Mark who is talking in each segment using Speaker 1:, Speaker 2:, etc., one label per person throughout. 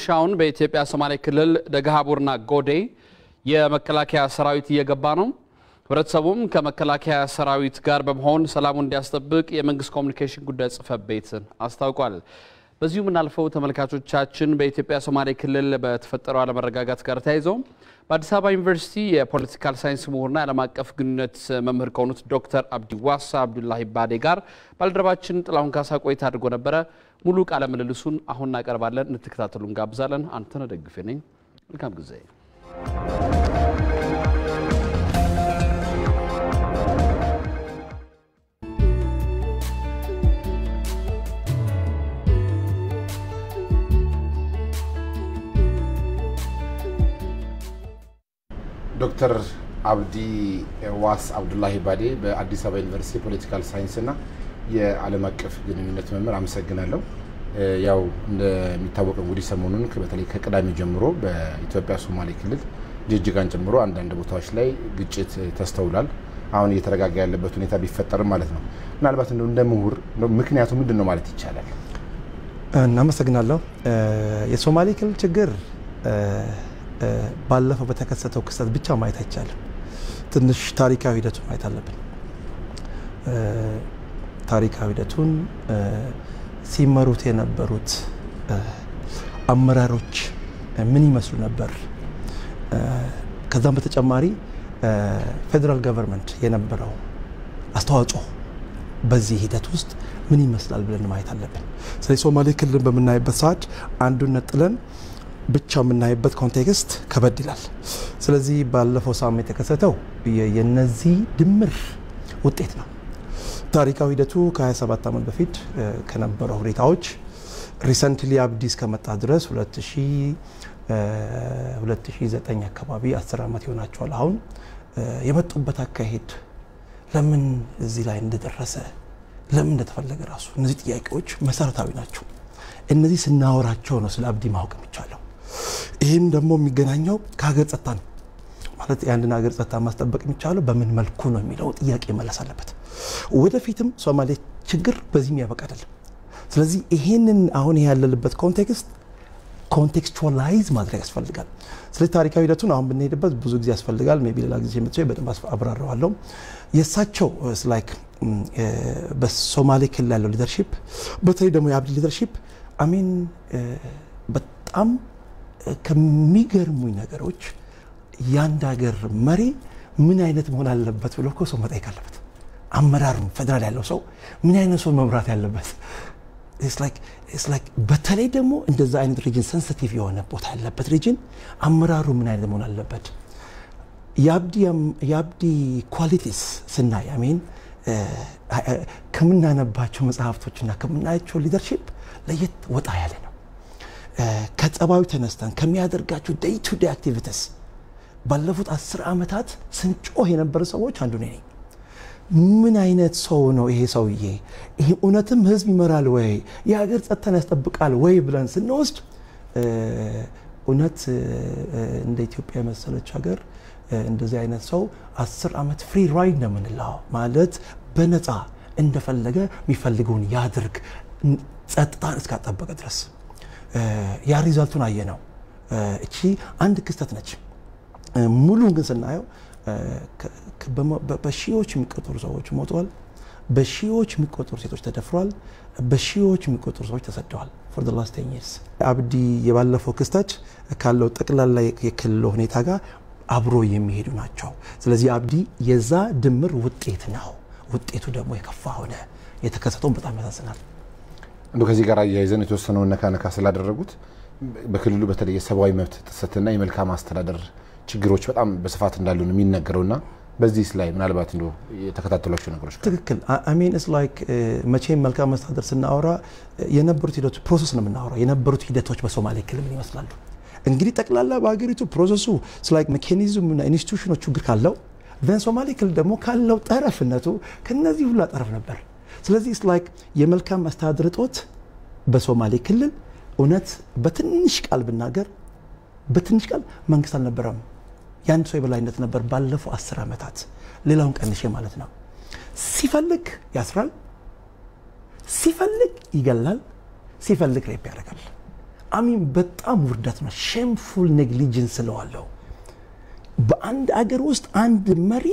Speaker 1: ሻውን በኢትዮጵያ ሶማሌ ክልል ደገሃቡርና ጎዴ የመከላከያ ሰራዊት እየገባ ነው። ህብረተሰቡም ከመከላከያ ሰራዊት ጋር በመሆን ሰላሙን እንዲያስጠብቅ የመንግስት ኮሚኒኬሽን ጉዳይ ጽህፈት ቤት አስታውቋል። በዚሁ የምናልፈው ተመልካቾቻችን በኢትዮጵያ ሶማሌ ክልል በተፈጠረው አለመረጋጋት ጋር ተያይዘው በአዲስ አበባ ዩኒቨርሲቲ የፖለቲካል ሳይንስ ምሁርና የዓለም አቀፍ ግንኙነት መምህር ከሆኑት ዶክተር አብዲ ዋሳ አብዱላሂ ባዴ ጋር ባልደረባችን ጥላሁን ካሳ ቆይታ አድርጎ ነበረ። ሙሉ ቃለ ምልልሱን አሁን እናቀርባለን። እንድትከታተሉ እንጋብዛለን። አንተነህ ደግፌ ነኝ። መልካም ጊዜ።
Speaker 2: ዶክተር አብዲ ዋስ አብዱላሂ ባዴ በአዲስ አበባ ዩኒቨርሲቲ የፖለቲካል ሳይንስና የዓለም አቀፍ ግንኙነት መምህር፣ አመሰግናለሁ። ያው እንደሚታወቀው እንግዲህ ሰሞኑን በተለይ ከቅዳሜ ጀምሮ በኢትዮጵያ ሶማሌ ክልል ጅጅጋን ጨምሮ አንዳንድ ቦታዎች ላይ ግጭት ተስተውሏል። አሁን እየተረጋጋ ያለበት ሁኔታ ቢፈጠርም ማለት ነው። ምናልባት እንደው እንደ ምሁር ምክንያቱ ምንድን ነው ማለት ይቻላል?
Speaker 3: እናመሰግናለሁ። የሶማሌ ክልል ችግር ባለፈው በተከሰተው ክስተት ብቻ ማየት አይቻልም። ትንሽ ታሪካዊ ሂደቱን ማየት አለብን። ታሪካዊ ሂደቱን ሲመሩት የነበሩት አመራሮች ምን ይመስሉ ነበር? ከዛም በተጨማሪ ፌዴራል ገቨርንመንት የነበረው አስተዋጽኦ በዚህ ሂደት ውስጥ ምን ይመስላል ብለን ማየት አለብን። ስለዚህ ሶማሌ ክልልን በምናይበት ሰዓት አንዱን ነጥለን ብቻ የምናይበት ኮንቴክስት ከበድ ይላል። ስለዚህ ባለፈው ሳምንት የተከሰተው የነዚህ ድምር ውጤት ነው። ታሪካዊ ሂደቱ ከ27 ዓመት በፊት ከነበረው ሁኔታዎች ሪሰንትሊ አብዲ እስከመጣ ድረስ 2009 አካባቢ 10 ዓመት ይሆናቸዋል። አሁን የመጡበት አካሄድ ለምን እዚህ ላይ እንደደረሰ ለምን እንደተፈለገ ራሱ እነዚህ ጥያቄዎች መሰረታዊ ናቸው። እነዚህ ስናወራቸው ነው ስለ አብዲ ማወቅ የሚቻለው። ይህም ደግሞ የሚገናኘው ከሀገር ጸጥታ ነው። ማለት የአንድን ሀገር ጸጥታ ማስጠበቅ የሚቻለው በምን መልኩ ነው የሚለው ጥያቄ መለስ አለበት። ወደፊትም ሶማሌ ችግር በዚህም ያበቃ አይደለም። ስለዚህ ይሄንን አሁን ያለንበት ኮንቴክስት ኮንቴክስቹዋላይዝ ማድረግ ያስፈልጋል። ስለዚህ ታሪካዊ ሂደቱን አሁን ብንሄድበት ብዙ ጊዜ ያስፈልጋል። ሜይ ቢ ሌላ ጊዜ መጥቼ በደንብ አብራረዋለሁ። የእሳቸው ላይክ በሶማሌ ክልል ያለው ሊደርሺፕ በተለይ ደግሞ የአብዲ ሊደርሺፕ አሚን በጣም ከሚገርሙኝ ነገሮች የአንድ ሀገር መሪ ምን አይነት መሆን አለበት ብሎ እኮ ሰው መጠየቅ አለበት። አመራሩ ፌዴራል ያለው ሰው ምን አይነት ሰው መምራት ያለበት በተለይ ደግሞ እንደዛ አይነት ሪጅን ሰንሲቲቭ የሆነ ቦታ ያለበት ሪጅን አመራሩ ምን አይነት መሆን አለበት። የአብዲ ኳሊቲስ ስናይ አሜን ከምናነባቸው መጽሐፍቶችና ከምናያቸው ሊደርሺፕ ለየት ወጣ ያለ ነው። ከጸባዩ ተነስተን ከሚያደርጋቸው ዴይ ቱ ዴይ አክቲቪቲስ ባለፉት አስር ዓመታት ስንጮህ የነበረ ሰዎች አንዱ ነኝ። ምን አይነት ሰው ነው ይሄ ሰውዬ? ይሄ እውነትም ህዝብ ይመራል ወይ የሀገር ጸጥታን ያስጠብቃል ወይ ብለን ስንወስድ እውነት እንደ ኢትዮጵያ የመሰለች ሀገር እንደዚህ አይነት ሰው አስር ዓመት ፍሪ ራይድ ነው የምንለው ማለት በነፃ እንደፈለገ የሚፈልገውን ያድርግ ጸጥታን እስካጠበቀ ድረስ ያ ሪዛልቱን አየ ነው። እቺ አንድ ክስተት ነች። ሙሉን ግን ስናየው በሺዎች የሚቆጠሩ ሰዎች ሞተዋል። በሺዎች የሚቆጠሩ ሴቶች ተደፍረዋል። በሺዎች የሚቆጠሩ ሰዎች ተሰደዋል። ፎር ላስት ቴን ይርስ አብዲ የባለፈው ክስተት ካለው ጠቅላላ የክልል ሁኔታ ጋር አብሮ የሚሄዱ ናቸው። ስለዚህ አብዲ የዛ ድምር ውጤት ነው። ውጤቱ ደግሞ የከፋ ሆነ። የተከሰተውን በጣም ያሳዝናል።
Speaker 2: እንዶ ከዚህ ጋር አያይዘን የተወሰነውን ነካ ነካ ስላደረጉት በክልሉ በተለይ የሰብአዊ መብት ጥሰትና የመልካም አስተዳደር ችግሮች በጣም በስፋት እንዳሉ ነው የሚነገረውና በዚህ ላይ ምናልባት እንደ የተከታተሏቸው ነገሮች
Speaker 3: ትክክል አሚን ስ ላይክ መቼም መልካም መስተዳደር ስናወራ የነበሩት ሂደቶች ፕሮሰስ ነው የምናወራው። የነበሩት ሂደቶች በሶማሌ ክልል ምን ይመስላሉ? እንግዲህ ጠቅላላ በሀገሪቱ ፕሮሰሱ ላይክ ሜካኒዝምና ኢንስቲቱሽኖች ችግር ካለው ን ሶማሌ ክልል ደግሞ ካለው ጠረፍነቱ ከነዚህ ሁላ ጠረፍ ነበር። ስለዚህ ላይክ የመልካም አስተዳደር እጦት በሶማሌ ክልል እውነት በትንሽ ቃል ብናገር በትንሽ ቃል መንግስት አልነበረም። የአንድ ሰው የበላይነት ነበር ባለፈው አስር ዓመታት። ሌላውን ቀንሼ ማለት ነው። ሲፈልግ ያስራል፣ ሲፈልግ ይገላል፣ ሲፈልግ ሬፕ ያደርጋል። አሚን በጣም ውርደት ነው። ሼምፉል ኔግሊጀንስ ስለዋለው በአንድ አገር ውስጥ አንድ መሪ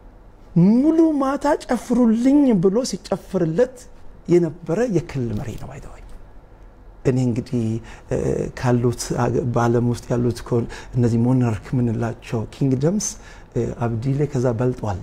Speaker 3: ሙሉ ማታ ጨፍሩልኝ ብሎ ሲጨፍርለት የነበረ የክልል መሪ ነው። ባይተዋይ እኔ እንግዲህ ካሉት በዓለም ውስጥ ያሉት እነዚህ ሞናርክ የምንላቸው ኪንግደምስ አብዲሌ ከዛ በልጧል።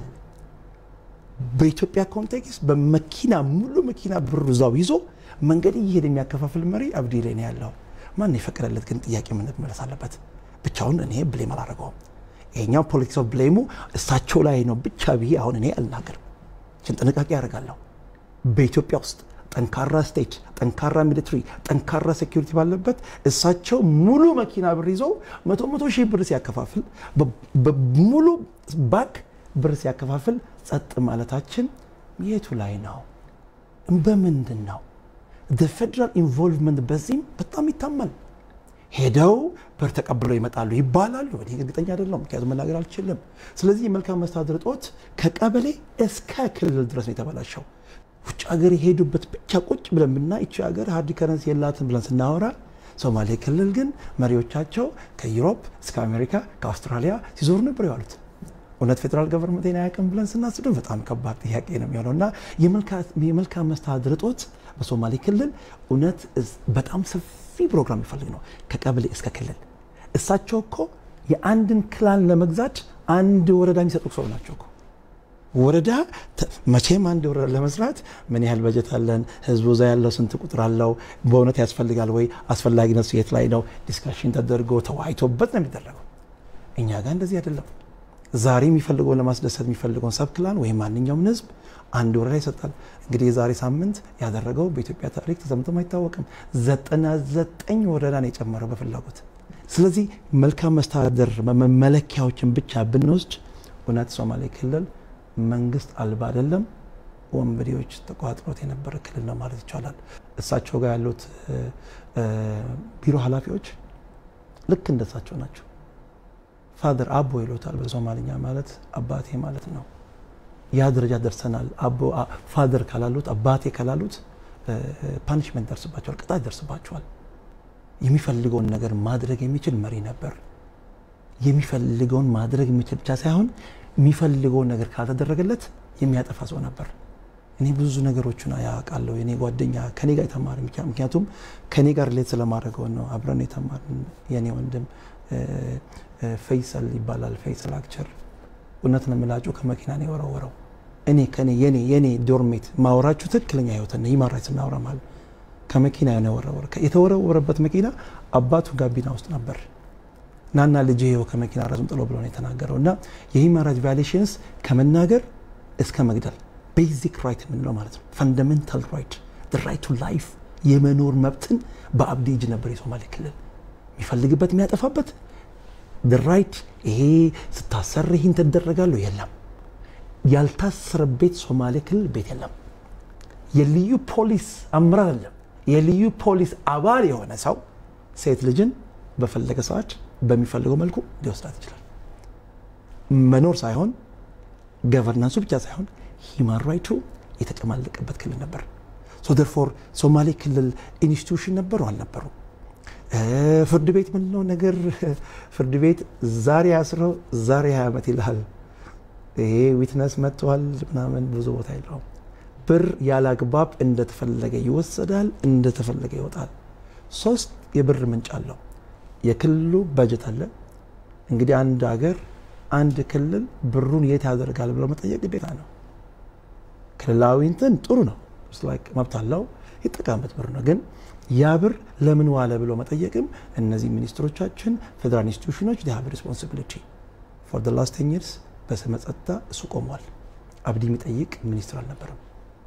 Speaker 3: በኢትዮጵያ ኮንቴክስት በመኪና ሙሉ መኪና ብር እዛው ይዞ መንገድ እየሄደ የሚያከፋፍል መሪ አብዲሌ ነው ያለው። ማን የፈቀደለት ግን ጥያቄ መመለስ አለበት። ብቻውን እኔ ብሌም አላደረገውም። ይሄኛው ፖለቲክስ ኦፍ ብሌሙ እሳቸው ላይ ነው ብቻ ብዬ አሁን እኔ አልናገርም። ችን ጥንቃቄ ያደርጋለሁ። በኢትዮጵያ ውስጥ ጠንካራ ስቴት፣ ጠንካራ ሚሊትሪ፣ ጠንካራ ሴኪሪቲ ባለበት እሳቸው ሙሉ መኪና ብር ይዘው መቶ መቶ ሺህ ብር ሲያከፋፍል በሙሉ ባክ ብር ሲያከፋፍል ጸጥ ማለታችን የቱ ላይ ነው? በምንድን ነው? ፌዴራል ኢንቮልቭመንት በዚህም በጣም ይታማል። ሄደው ብር ተቀብለው ይመጣሉ ይባላሉ። እኔ እርግጠኛ አይደለሁም፣ ምክንያቱም መናገር አልችልም። ስለዚህ የመልካም መስተዳድር እጦት ከቀበሌ እስከ ክልል ድረስ ነው የተበላሸው። ውጭ ሀገር የሄዱበት ብቻ ቁጭ ብለን ብና ይቺ ሀገር ሀርድ ከረንሲ የላትም ብለን ስናወራ ሶማሌ ክልል ግን መሪዎቻቸው ከዩሮፕ እስከ አሜሪካ ከአውስትራሊያ ሲዞሩ ነበር የዋሉት። እውነት ፌዴራል ገቨርንመንት አያውቅም ብለን ስናስብ በጣም ከባድ ጥያቄ ነው የሚሆነው እና የመልካም መስተዳድር እጦት በሶማሌ ክልል እውነት በጣም ሰፊ ፕሮግራም ይፈልግ ነው ከቀበሌ እስከ ክልል። እሳቸው እኮ የአንድን ክላን ለመግዛት አንድ ወረዳ የሚሰጡ ሰው ናቸው እኮ ወረዳ መቼም አንድ ወረዳ ለመስራት ምን ያህል በጀት አለን? ህዝቡ እዛ ያለው ስንት ቁጥር አለው? በእውነት ያስፈልጋል ወይ? አስፈላጊነቱ የት ላይ ነው? ዲስካሽን ተደርጎ ተወያይቶበት ነው የሚደረገው። እኛ ጋር እንደዚህ አይደለም። ዛሬ የሚፈልገውን ለማስደሰት የሚፈልገውን ሰብ ክላን ወይም ማንኛውም ህዝብ አንድ ወረዳ ይሰጣል። እንግዲህ የዛሬ ሳምንት ያደረገው በኢትዮጵያ ታሪክ ተሰምቶም አይታወቅም። ዘጠና ዘጠኝ ወረዳ ነው የጨመረው በፍላጎት። ስለዚህ መልካም መስተዳደር መለኪያዎችን ብቻ ብንወስድ እውነት ሶማሌ ክልል መንግስት አልባ አይደለም፣ ወንበዴዎች ተቋጥሮት የነበረ ክልል ነው ማለት ይቻላል። እሳቸው ጋር ያሉት ቢሮ ኃላፊዎች ልክ እንደሳቸው ናቸው። ፋደር አቦ ይሉታል በሶማልኛ ማለት አባቴ ማለት ነው። ያ ደረጃ ደርሰናል። አቦ ፋደር ካላሉት አባቴ ካላሉት ፓኒሽመንት ደርስባቸዋል፣ ቅጣት ደርስባቸዋል። የሚፈልገውን ነገር ማድረግ የሚችል መሪ ነበር። የሚፈልገውን ማድረግ የሚችል ብቻ ሳይሆን የሚፈልገውን ነገር ካልተደረገለት የሚያጠፋ ሰው ነበር። እኔ ብዙ ነገሮችን ያውቃለሁ። የኔ ጓደኛ ከኔ ጋር የተማረ ምክንያቱም ከኔ ጋር ሌት ስለማድረገው ነው አብረን የተማርን የኔ ወንድም ፈይሰል ይባላል። ፈይሰል አክቸር እውነት ነው የምላችሁ ከመኪና ነው የወረወረው። እኔ ከኔ የኔ የኔ ዶርሜት ማወራችሁ ትክክለኛ ህይወትን ሂውማን ራይትስ እናወራ ማለት ከመኪና ነው የወረወረ። የተወረወረበት መኪና አባቱ ጋቢና ውስጥ ነበር። ናና ልጅ ይኸው ከመኪና ራሱን ጥሎ ብሎ ነው የተናገረው። እና የሂውማን ራይት ቫዮሌሽንስ ከመናገር እስከ መግደል ቤዚክ ራይት የምንለው ማለት ነው። ፈንዳሜንታል ራይት ራይት ቱ ላይፍ የመኖር መብትን በአብዲ እጅ ነበር የሶማሌ ክልል የሚፈልግበት የሚያጠፋበት ራይት። ይሄ ስታሰር ይህን ትደረጋለሁ የለም። ያልታሰረ ቤት ሶማሌ ክልል ቤት የለም። የልዩ ፖሊስ አመራር አለም። የልዩ ፖሊስ አባል የሆነ ሰው ሴት ልጅን በፈለገ ሰዓት በሚፈልገው መልኩ ሊወስዳት ይችላል። መኖር ሳይሆን ገቨርናንሱ ብቻ ሳይሆን ሂማን ራይቱ የተጨማለቀበት ክልል ነበር። ሶ ደርፎር ሶማሌ ክልል ኢንስቲቱሽን ነበሩ አልነበሩ? ፍርድ ቤት ምንለው ነገር ፍርድ ቤት ዛሬ አስረው ዛሬ ሀያ ዓመት ይልሃል። ይሄ ዊትነስ መጥተዋል ምናምን ብዙ ቦታ የለውም። ብር ያለ አግባብ እንደተፈለገ ይወሰዳል፣ እንደተፈለገ ይወጣል። ሶስት የብር ምንጭ አለው። የክልሉ በጀት አለ። እንግዲህ አንድ ሀገር አንድ ክልል ብሩን የት ያደርጋል ብሎ መጠየቅ ግዴታ ነው። ክልላዊ እንትን ጥሩ ነው፣ መብት አለው፣ ይጠቀምበት ብር ነው። ግን ያ ብር ለምን ዋለ ብሎ መጠየቅም እነዚህ ሚኒስትሮቻችን፣ ፌዴራል ኢንስቲቱሽኖች ሀብ ሪስፖንሲቢሊቲ ፎር ደ ላስት ቴን ይርስ በስመ ጸጥታ እሱ ቆሟል። አብዲ የሚጠይቅ ሚኒስትር አልነበረም።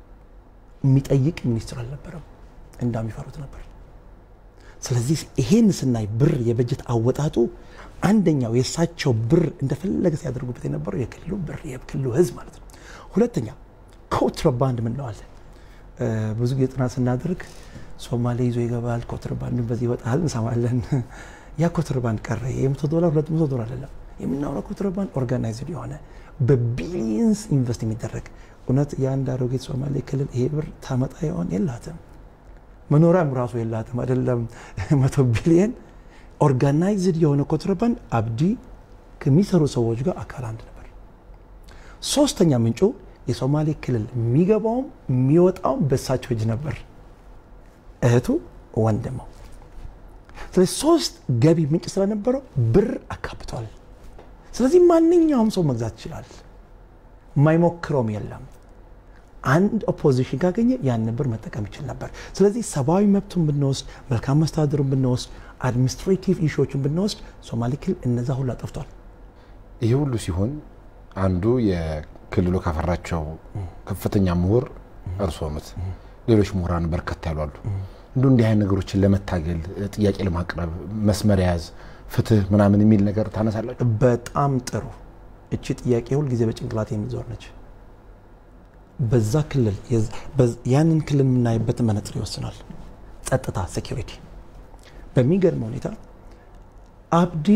Speaker 3: የሚጠይቅ ሚኒስትር አልነበረም። እንዳሚፈሩት ነበር። ስለዚህ ይሄን ስናይ ብር የበጀት አወጣጡ አንደኛው የእሳቸው ብር እንደፈለገ ሲያደርጉበት የነበረው የክልሉ ብር የክልሉ ሕዝብ ማለት ነው። ሁለተኛ ኮንትሮባንድ ምንለዋለን። ብዙ ጊዜ ጥናት ስናደርግ ሶማሌ ይዞ ይገባል፣ ኮንትሮባንድ በዚህ ይወጣል እንሰማለን። ያ ኮንትሮባንድ ቀረ። የመቶ ዶላር ሁለት መቶ ዶላር አይደለም የምናወራው ኮንትሮባንድ ኦርጋናይዝድ የሆነ በቢሊየንስ ኢንቨስት የሚደረግ እውነት የአንድ አሮጌት ሶማሌ ክልል ይሄ ብር ታመጣ ይሆን? የላትም። መኖሪያም ራሱ የላትም አይደለም መቶ ቢሊየን ኦርጋናይዝድ የሆነ ኮንትሮባንድ አብዲ ከሚሰሩ ሰዎች ጋር አካል አንድ ነበር። ሶስተኛ ምንጩ የሶማሌ ክልል የሚገባውም የሚወጣውም በሳቸው እጅ ነበር፣ እህቱ ወንድመው። ስለዚህ ሶስት ገቢ ምንጭ ስለነበረው ብር አካብቷል። ስለዚህ ማንኛውም ሰው መግዛት ይችላል። የማይሞክረውም የለም። አንድ ኦፖዚሽን ካገኘ ያንን ብር መጠቀም ይችል ነበር። ስለዚህ ሰብአዊ መብቱን ብንወስድ፣ መልካም መስተዳድሩን ብንወስድ፣ አድሚኒስትሬቲቭ ኢሹዎችን ብንወስድ ሶማሌ ክልል እነዛ ሁሉ አጠፍቷል።
Speaker 2: ይህ ሁሉ ሲሆን አንዱ የክልሉ ካፈራቸው ከፍተኛ ምሁር እርስዎ ኖት። ሌሎች ምሁራን በርከት ያሉ አሉ። እንዱ እንዲህ አይነት ነገሮችን ለመታገል ጥያቄ ለማቅረብ መስመር የያዝ ፍትህ ምናምን የሚል ነገር ታነሳላችሁ?
Speaker 3: በጣም ጥሩ። እቺ ጥያቄ ሁልጊዜ በጭንቅላት የሚዞር ነች። በዛ ክልል ያንን ክልል የምናይበት መነጽር ይወስናል። ጸጥታ፣ ሴኪሪቲ። በሚገርም ሁኔታ አብዲ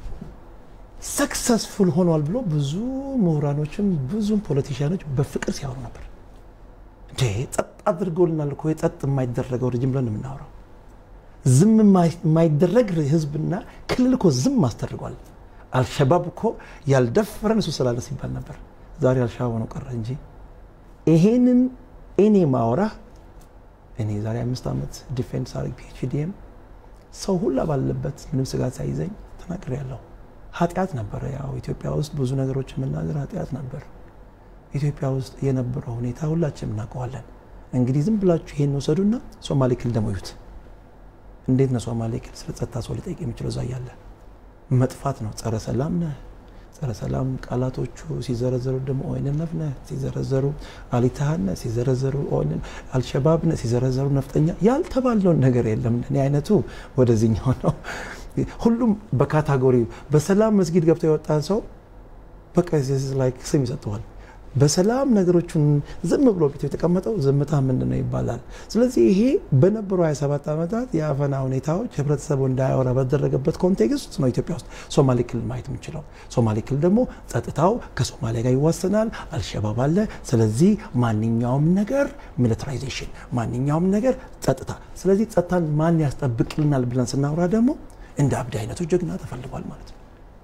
Speaker 3: ሰክሰስፉል ሆኗል ብሎ ብዙ ምሁራኖችም ብዙም ፖለቲሽያኖች በፍቅር ሲያወሩ ነበር። እንዴ ጸጥ አድርጎልናል እኮ የጸጥ የማይደረገው ረጅም ብለን የምናወራው ዝም የማይደረግ ህዝብና ክልል እኮ ዝም አስደርጓል። አልሸባብ እኮ ያልደፈረን እሱ ስላለ ሲባል ነበር። ዛሬ አልሸባብ ሆነው ቀረ እንጂ ይሄንን እኔ ማወራ እኔ ዛሬ አምስት ዓመት ዲፌንስ አድርግ ፒኤችዲኤም ሰው ሁላ ባለበት ምንም ስጋት ሳይዘኝ ተናግሬ ያለሁ ኃጢአት ነበረ። ያው ኢትዮጵያ ውስጥ ብዙ ነገሮች የምናገር ኃጢአት ነበር። ኢትዮጵያ ውስጥ የነበረው ሁኔታ ሁላችንም እናውቀዋለን። እንግዲህ ዝም ብላችሁ ይሄን ወሰዱና ሶማሌ ክልል ደግሞ እዩት። እንዴት ነው ሶማሌ ክልል ስለ ጸጥታ ሰው ሊጠይቅ የሚችለው? እዛ እያለ መጥፋት ነው። ጸረ ሰላም ነህ፣ ጸረ ሰላም ቃላቶቹ ሲዘረዘሩ ደግሞ ኦኤንኤፍ ነህ፣ ሲዘረዘሩ አሊታሃን ነህ፣ ሲዘረዘሩ አልሸባብ ነህ፣ ሲዘረዘሩ ነፍጠኛ። ያልተባለውን ነገር የለም። እኔ አይነቱ ወደዚህኛው ነው። ሁሉም በካታጎሪ በሰላም መስጊድ ገብቶ የወጣ ሰው በቃ ስም ይሰጠዋል። በሰላም ነገሮቹን ዝም ብሎ ቤት የተቀመጠው ዝምታ ምንድን ነው ይባላል። ስለዚህ ይሄ በነበሩ 27 ዓመታት የአፈና ሁኔታዎች ህብረተሰቡ እንዳያወራ በተደረገበት ኮንቴክስት ነው ኢትዮጵያ ውስጥ ሶማሌ ክልል ማየት የምንችለው። ሶማሌ ክልል ደግሞ ጸጥታው ከሶማሊያ ጋር ይዋሰናል፣ አልሸባብ አለ። ስለዚህ ማንኛውም ነገር ሚሊታራይዜሽን፣ ማንኛውም ነገር ጸጥታ። ስለዚህ ጸጥታን ማን ያስጠብቅልናል ብለን ስናወራ ደግሞ እንደ አብዲ አይነቱ ጀግና ተፈልጓል ማለት ነው።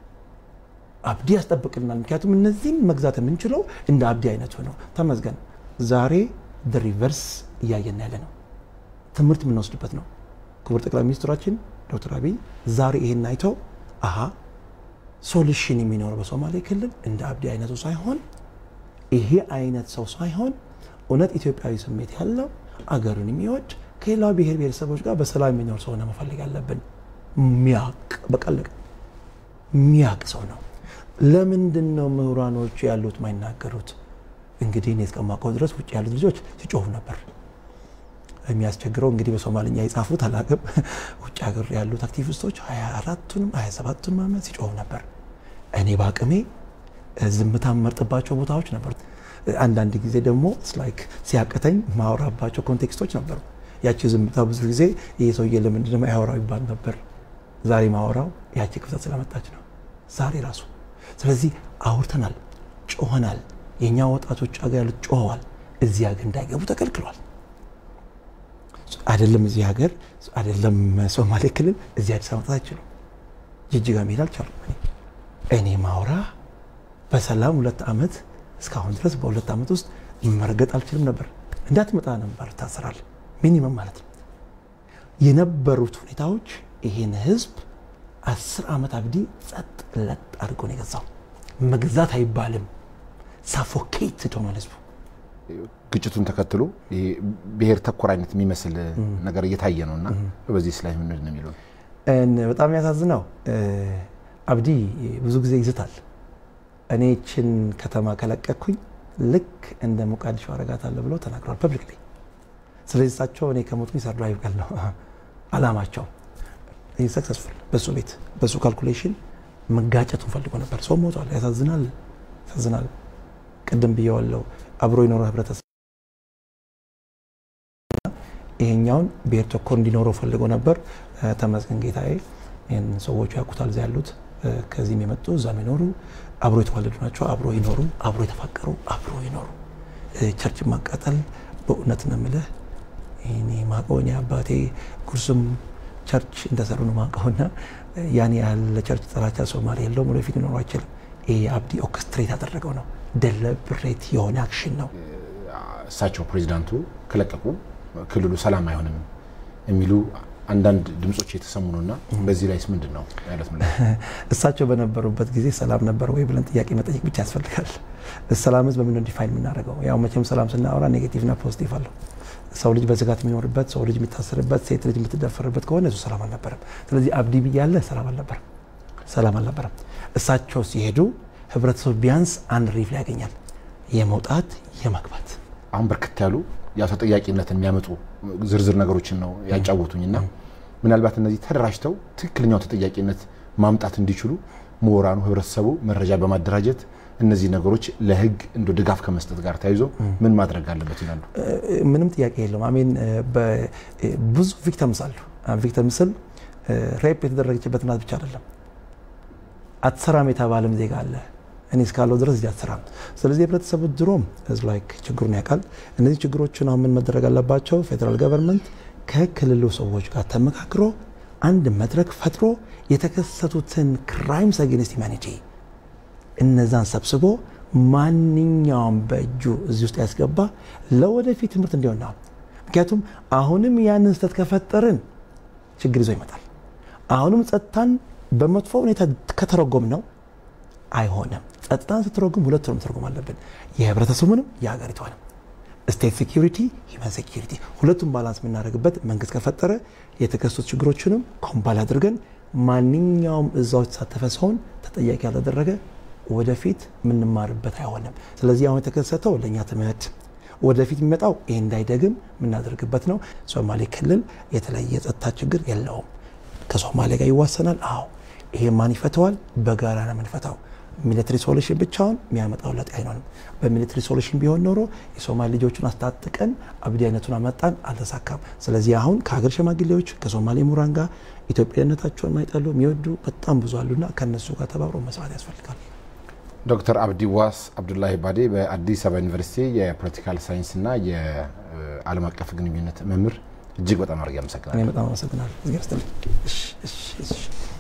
Speaker 3: አብዲ ያስጠብቅልናል። ምክንያቱም እነዚህን መግዛት የምንችለው እንደ አብዲ አይነቱ ነው። ተመስገን። ዛሬ ሪቨርስ እያየን ያለ ነው። ትምህርት የምንወስድበት ነው። ክቡር ጠቅላይ ሚኒስትራችን ዶክተር አብይ ዛሬ ይሄን አይተው አሀ ሶሉሽን የሚኖረው በሶማሌ ክልል እንደ አብዲ አይነቱ ሳይሆን ይሄ አይነት ሰው ሳይሆን እውነት ኢትዮጵያዊ ስሜት ያለው አገሩን የሚወድ ከሌላው ብሔር ብሔረሰቦች ጋር በሰላም የሚኖር ሰው ነው መፈለግ ያለብን። ሚያቅ በቀለቅ ሚያቅ ሰው ነው። ለምንድን ነው ምሁራኖች ያሉት ማይናገሩት? እንግዲህ እኔ እስከማውቀው ድረስ ውጭ ያሉት ልጆች ሲጮሁ ነበር። የሚያስቸግረው እንግዲህ በሶማልኛ የጻፉት አላቅም። ውጭ ሀገር ያሉት አክቲቪስቶች 24ቱንም 27ቱንም ዓመት ሲጮሁ ነበር። እኔ በአቅሜ ዝምታ መርጥባቸው ቦታዎች ነበሩ። አንዳንድ ጊዜ ደግሞ ላይክ ሲያቅተኝ ማወራባቸው ኮንቴክስቶች ነበሩ። ያቺ ዝምታ ብዙ ጊዜ ይህ ሰውዬ ለምንድን ነው ያወራው ይባል ነበር። ዛሬ ማወራው ያቺ ክፍተት ስለመጣች ነው። ዛሬ ራሱ ስለዚህ አውርተናል፣ ጮኸናል። የእኛ ወጣቶች ሀገር ያሉት ጮኸዋል። እዚህ ሀገር እንዳይገቡ ተከልክሏል። አይደለም እዚህ ሀገር አይደለም ሶማሌ ክልል እዚህ አዲስ አበባ አይችሉም። ጅጅጋ መሄድ አልቻሉም። እኔ ማውራ በሰላም ሁለት ዓመት እስካሁን ድረስ በሁለት ዓመት ውስጥ መርገጥ አልችልም ነበር። እንዳትመጣ ነበር ታስራል። ሚኒመም ማለት ነው። የነበሩት ሁኔታዎች ይሄን ህዝብ አስር ዓመት አብዲ ጸጥ ለጥ አድርጎ ነው የገዛው። መግዛት አይባልም፣ ሳፎኬትድ ሆኗል ህዝቡ።
Speaker 2: ግጭቱን ተከትሎ ብሔር ተኮር አይነት የሚመስል ነገር እየታየ ነው እና በዚህ ላይ ምንድን ነው የሚለው
Speaker 3: በጣም የሚያሳዝነው አብዲ ብዙ ጊዜ ይዝታል። እኔ ይችን ከተማ ከለቀኩኝ ልክ እንደ ሞቃዲሾ አረጋታለሁ ብለው ተናግረዋል ፐብሊክ ላይ። ስለዚህ እሳቸው እኔ ከሞትኩኝ ሰርቫይቭ ቀል ነው አላማቸው። ይህ ሰክሰስፉል በሱ ቤት በሱ ካልኩሌሽን መጋጨቱን ፈልጎ ነበር። ሰው ሞቷል። ያሳዝናል፣ ያሳዝናል። ቅድም ብየዋለው አብሮ የኖረ ህብረተሰብ ይሄኛውን ብሔር ተኮር እንዲኖረው ፈልጎ ነበር። ተመስገን ጌታዬ ይህን ሰዎቹ ያውቁታል። እዚያ ያሉት ከዚህም የመጡ እዛም ይኖሩ አብሮ የተዋለዱ ናቸው። አብሮ ይኖሩ፣ አብሮ የተፋቀሩ፣ አብሮ ይኖሩ። ቸርች ማቃጠል በእውነት ነው የምልህ እኔ ማቀው እኔ አባቴ ጉርሱም ቸርች እንደሰሩ ነው ማቀውና ያን ያህል ለቸርች ጥላቻ ሶማሌ የለውም፣ ወደፊት ሊኖረው አይችልም። ይሄ አብዲ ኦርኬስትሬት ያደረገው ነው። ደለብሬት የሆነ አክሽን ነው።
Speaker 2: እሳቸው ፕሬዚዳንቱ ከለቀቁ ክልሉ ሰላም አይሆንም የሚሉ አንዳንድ ድምጾች የተሰሙ ነውና በዚህ ላይስ ምንድን ነው ያለት?
Speaker 3: እሳቸው በነበሩበት ጊዜ ሰላም ነበር ወይ ብለን ጥያቄ መጠየቅ ብቻ ያስፈልጋል። ሰላምስ በምን ዲፋይን የምናደርገው? ያው መቼም ሰላም ስናወራ ኔጌቲቭና ፖዚቲቭ አለው። ሰው ልጅ በስጋት የሚኖርበት፣ ሰው ልጅ የሚታሰርበት፣ ሴት ልጅ የምትደፈርበት ከሆነ እሱ ሰላም አልነበረም። ስለዚህ አብዲ ብያለ ሰላም አልነበረም፣ ሰላም አልነበረም። እሳቸው ሲሄዱ ህብረተሰቡ ቢያንስ አንድ ሪፍ ላይ ያገኛል፣ የመውጣት የመግባት
Speaker 2: አሁን በርከት ያሉ ያው ተጠያቂነትን የሚያመጡ ዝርዝር ነገሮችን ነው ያጫወቱኝ እና ምናልባት እነዚህ ተደራጅተው ትክክለኛው ተጠያቂነት ማምጣት እንዲችሉ ምሁራኑ፣ ህብረተሰቡ መረጃ በማደራጀት እነዚህ ነገሮች ለህግ እንደ ድጋፍ ከመስጠት ጋር ተያይዞ ምን ማድረግ አለበት ይላሉ?
Speaker 3: ምንም ጥያቄ የለውም። አሜን ብዙ ቪክተምስ አሉ። ቪክተም ስል ሬፕ የተደረገችበት እናት ብቻ አይደለም። አትሰራም የተባለም ዜጋ አለ። እኔ እስካለው ድረስ እዚህ አትሰራም። ስለዚህ የህብረተሰቡ ድሮም ህዝብ ላይ ችግሩን ያውቃል። እነዚህ ችግሮችን አሁን ምን መደረግ አለባቸው? ፌዴራል ገቨርንመንት ከክልሉ ሰዎች ጋር ተመካክሮ አንድ መድረክ ፈጥሮ የተከሰቱትን ክራይምስ አጌንስት ሂውማኒቲ እነዛን ሰብስቦ ማንኛውም በእጁ እዚህ ውስጥ ያስገባ ለወደፊት ትምህርት እንዲሆን ነው። ምክንያቱም አሁንም ያንን ስህተት ከፈጠርን ችግር ይዞ ይመጣል። አሁንም ጸጥታን በመጥፎ ሁኔታ ከተረጎም ነው አይሆንም። ጸጥታን ስትረጉም ሁለቱንም መተርጎም አለብን፣ የህብረተሰቡንም የሀገሪቷንም። ስቴት ሴኪሪቲ፣ ሂውማን ሴኪሪቲ ሁለቱም ባላንስ የምናደርግበት መንግስት ከፈጠረ የተከሰቱ ችግሮችንም ኮምፓይል አድርገን ማንኛውም እዛው የተሳተፈ ሰውን ተጠያቂ ያልተደረገ ወደፊት የምንማርበት አይሆንም። ስለዚህ አሁን የተከሰተው ለእኛ ትምህርት ወደፊት የሚመጣው ይህ እንዳይደግም የምናደርግበት ነው። ሶማሌ ክልል የተለየ የጸጥታ ችግር የለውም። ከሶማሌ ጋር ይዋሰናል። አዎ ይሄ ማን ይፈተዋል? በጋራ ነው የምንፈታው። ሚሊትሪ ሶሉሽን ብቻውን የሚያመጣው ለውጥ አይሆንም። በሚሊትሪ ሶሉሽን ቢሆን ኖሮ የሶማሌ ልጆቹን አስታጥቀን አብዲ አይነቱን አመጣን፣ አልተሳካም። ስለዚህ አሁን ከሀገር ሽማግሌዎች ከሶማሌ ምሁራን ጋር ኢትዮጵያዊነታቸውን ማይጠሉ የሚወዱ በጣም ብዙ አሉና ከእነሱ ጋር ተባብሮ መስራት ያስፈልጋል።
Speaker 2: ዶክተር አብዲ ዋስ አብዱላሂ ባዴ በአዲስ አበባ ዩኒቨርሲቲ የፖለቲካል ሳይንስና የዓለም አቀፍ ግንኙነት መምህር፣ እጅግ በጣም አድርጌ አመሰግናለሁ።
Speaker 3: እኔ በጣም አመሰግናለሁ።